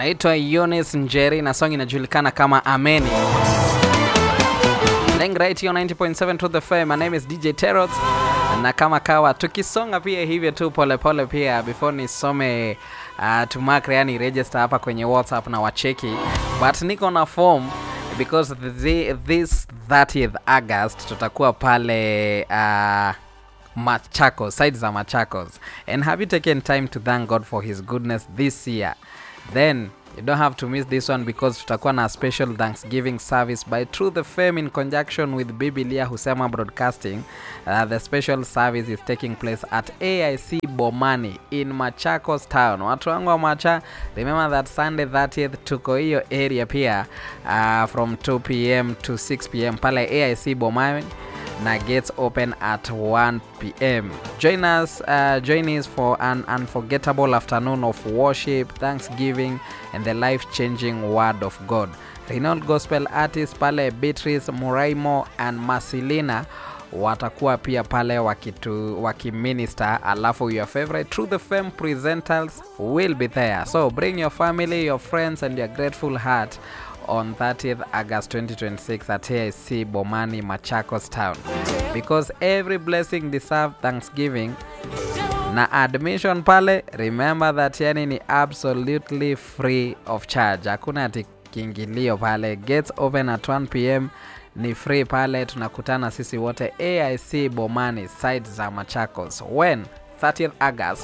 anaitwa Eunice Njeri na song inajulikana kama Ameni. Playing right here on 90.7 to the fame. My name is DJ Terrot na kama kawa tukisonga pia hivyo tu polepole pia before nisome uh, tumark yani register hapa kwenye WhatsApp na wacheki but niko na form because the, this 30th August tutakuwa pale uh, Machakos, side za Machakos. And have you taken time to thank God for his goodness this year? Then you don't have to miss this one because tutakuwa na special Thanksgiving service by True the Fame in conjunction with Biblia Husema Broadcasting. Uh, the special service is taking place at AIC Bomani in Machakos town. Watu wangu wa Macha, remember that Sunday 30th tuko hiyo area pia uh, from 2 pm to 6 pm pale AIC Bomani na gates open at 1 pm. Join us, uh, join us for an unforgettable afternoon of worship, thanksgiving, and the life-changing word of God. Renowned gospel artists pale Beatrice Muraimo and Marcelina watakuwa pia pale wakitu wakiminister, alafu your favorite True the Fame presenters will be there. So bring your family, your friends, and your grateful heart on 30th August 2026 at AIC Bomani, Machakos town. Because every blessing deserve thanksgiving. Na admission pale, remember that yani ni absolutely free of charge. Hakuna ati kiingilio pale. Gates open at 1 pm ni free pale, tunakutana sisi wote AIC Bomani side za Machakos. When 30th August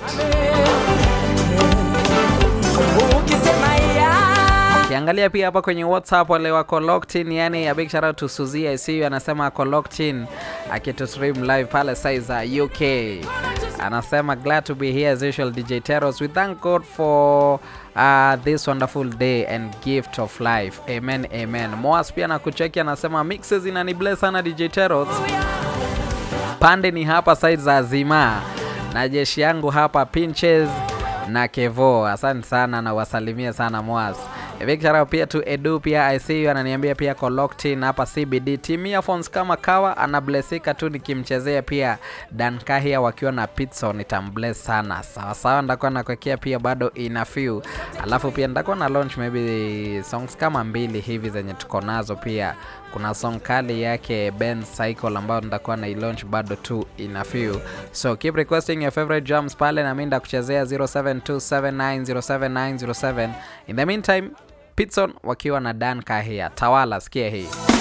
Ukiangalia pia hapa kwenye WhatsApp wale wako locked in, yani a big shout out to Suzy ICU anasema ako locked in akitu stream live pale sai za UK. Anasema glad to be here as usual DJ Teros. We thank God for uh, this wonderful day and gift of life. Amen, amen. Moas pia na kucheki anasema mixes inani bless sana DJ Teros. Pande ni hapa side za Zima na jeshi yangu hapa Pinches na Kevo. Asante sana na wasalimie sana Moas. Big shout out pia to Edu pia I see you ananiambia pia ko locked in hapa CBD. Team earphones kama kawa anablesika tu nikimchezea pia Dan Kahia wakiwa na pizza nitambless sana. Sawa sawa ndakuwa nakwekea pia bado ina few. Alafu pia ndakuwa na launch maybe songs kama mbili hivi zenye tuko nazo pia. Kuna song kali yake Ben Cycle ambayo nitakuwa na launch bado tu ina few. So keep requesting your favorite jams pale na mimi ndakuchezea 0727907907. In the meantime Pitson wakiwa na Dan Kahia. Tawala, sikia hii.